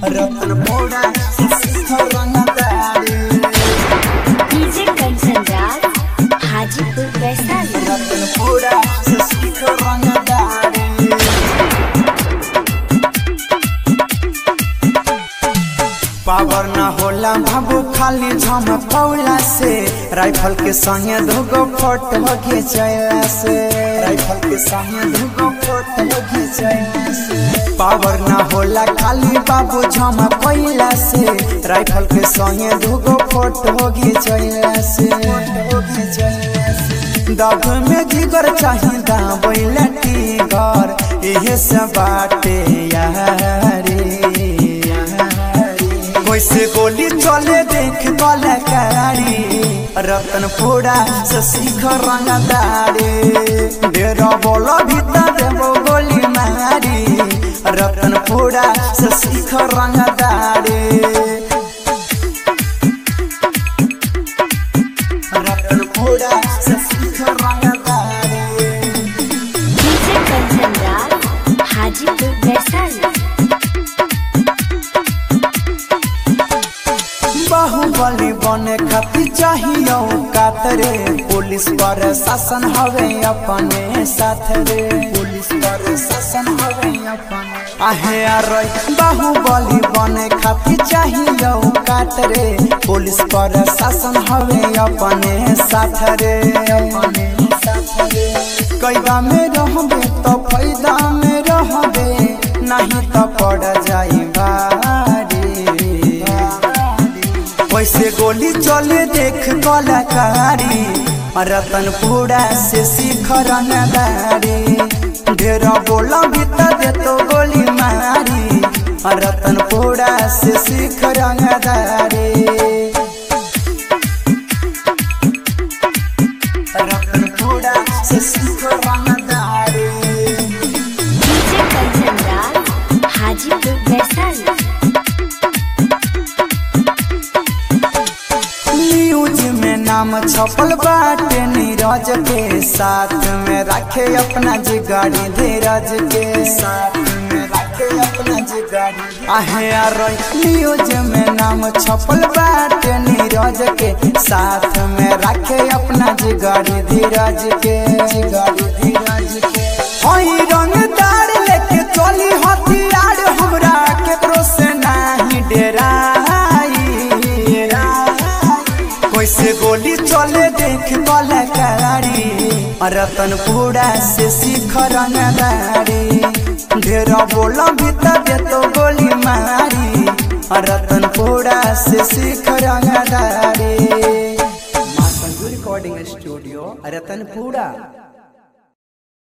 रतनपुरा से सीख रंगदारी डीजे कंचन राज हाजीपुर वैशाली रतनपुरा से सीख रंगदारी पावर न होला बाबू खाली झमकौला से राइफल के संगे दुगो फोटो घिंचैला से राइफल के संगे दुगो फोटो घिंचैला से पावर न होला खाली बाबू झमकौला से राइफल के संगे दुगो फोटो घिंचैला से फोटो घिंचैला से दग में जिगर चाहिए दाबैला टीगर इहे सब बाटे यारी कैसे गोली चले देख कलाकारी रतनपुरा से सीख रंगदारी डेरा बोलो भीतर देवो गोली मारी रतनपुरा से सीख रंगदारी रतनपुरा से सीख रंगदारी डीजे कंचन राज हाजीपुर वैशाली बाहुबली बने खातिर चाहिए कातरे पुलिस पर शासन हवे अपने साथ रे पुलिस पर शासन हवे अपने आहे अरे बाहुबली बने खातिर चाहिए कातरे पुलिस पर शासन हवे अपने साथ रे अपने साथ रे कैदा में रहबे तो फायदा में रहबे नहीं तो पड़ जाई बारी वैसे गोली चले देख कलाकारी रतनपुरा से सीख रंगदारी ढेरा बोला भीतर दे तो गोली मारी रतनपुरा से सीख रंगदारी रतनपुरा से सीख रंगदारी डीजे कंचन राज हाजीपुर वैशाली न्यूज में नाम छपल बाटे नीरज के साथ में रखे अपना जिगाड़ी धीरज के साथ में रखे अपना जिगाड़ी आहे अरे न्यूज में नाम छपल बाटे नीरज के साथ में रखे अपना जिगाड़ी धीरज के जिगाड़ी धीरज के हई रंगदार लेके चली हथियार हमरा केकरो से नहीं डेराई कैसे गोली चले देख कलाकारी रतनपुरा से सीख रंगदारी ढेरा बोला भीतर दे तो गोली मारी रतनपुरा से सीख रंगदारी रिकॉर्डिंग स्टूडियो रतनपुरा